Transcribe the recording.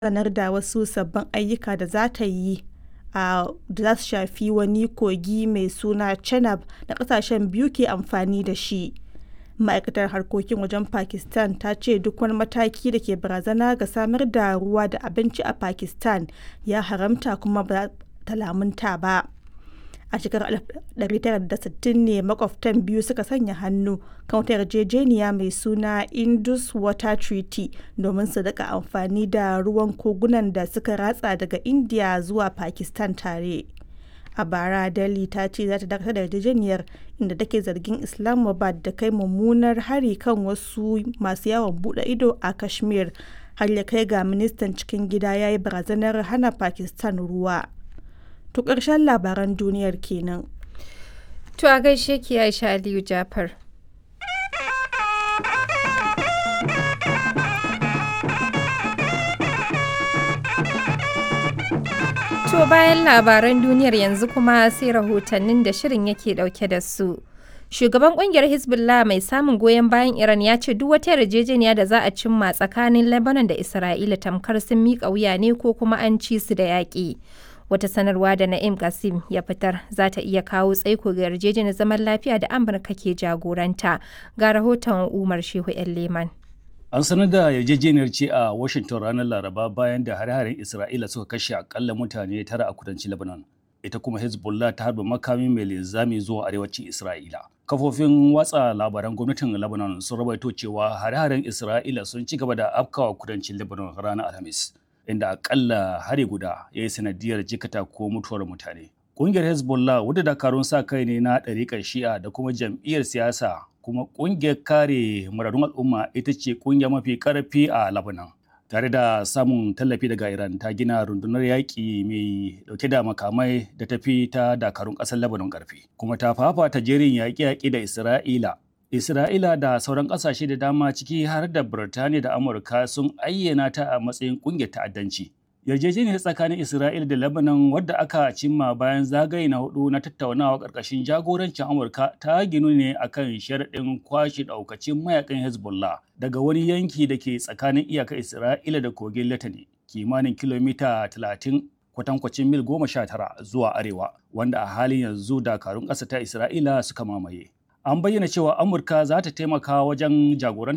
sanar da wasu sabbin ayyuka da za ta yi a da za su shafi wani kogi mai suna Chenab da ƙasashen biyu ke amfani da shi. Ma'aikatar Harkokin Wajen Pakistan ta ce duk wani mataki da ke barazana ga samar da ruwa da abinci a Pakistan ya haramta kuma ba ta lamunta ba. A shekarar 1960 ne makwabtan biyu suka sanya hannu kan wata yarjejeniya mai suna Indus Water Treaty domin su rika amfani da ruwan kogunan da suka ratsa daga India zuwa Pakistan tare. A bara Delhi ta ce za ta dakatar da yarjejeniyar inda take zargin Islamabad da kai mummunar hari kan wasu masu yawon bude ido a Kashmir har ya kai ga ministan cikin gida ya yi barazanar hana Pakistan ruwa. To ƙarshen labaran duniyar kenan. To a gaishe ki Aisha Aliyu Jafar. To bayan labaran duniyar yanzu kuma sai rahotannin da shirin yake dauke da su. Shugaban kungiyar Hezbollah mai samun goyon bayan Iran ya ce duk wata yarjejeniya da za a cimma tsakanin Lebanon da Isra'ila tamkar sun miƙa wuya ne ko kuma an ci su da yaƙi. Wata sanarwa da Na'im Qasim ya fitar za ta iya kawo tsaiko ga yarjejeniyar zaman lafiya da Amurka ke jagoranta. Ga rahoton Umar Shehu 'yan Leman. An sanar da yarjejeniyar ce a Washington ranar Laraba bayan da hare-haren Isra'ila suka kashe akalla mutane tara a kudancin Lebanon. Ita kuma Hezbollah ta harba makami mai linzami zuwa arewacin Isra'ila. Kafofin watsa labaran gwamnatin Lebanon sun rawaito cewa hare-haren Isra'ila sun ci gaba da afkawa kudancin Lebanon ranar Alhamis. inda akalla hari guda ya yi sanadiyar jikata ko mutuwar mutane. Ƙungiyar Hezbollah wadda dakarun sa kai ne na ɗariƙar shi'a da kuma jam'iyyar siyasa kuma ƙungiyar kare muradun al'umma ita ce ƙungiya mafi ƙarfi a Lebanon. Tare da samun tallafi daga Iran ta gina rundunar yaƙi mai ɗauke da makamai da tafi ta dakarun ƙasar Lebanon ƙarfi. Kuma ta fafata jerin yaƙe-yaƙe da Isra'ila Isra'ila da sauran ƙasashe da dama ciki har da Birtaniya da Amurka sun ayyana ta a matsayin ƙungiyar ta'addanci. Yarjejeniyar tsakanin Isra'ila da Lebanon wadda aka cimma bayan zagaye na hudu na tattaunawa ƙarƙashin jagorancin Amurka ta ginu ne akan sharaɗin kwashe ɗaukacin mayakan Hezbollah daga wani yanki da ke tsakanin iyakar Isra'ila da kogin Latani kimanin kilomita talatin kwatankwacin mil goma sha tara zuwa arewa wanda a halin yanzu dakarun ƙasa ta Isra'ila suka mamaye. an bayyana cewa amurka za ta taimaka wajen jagorantar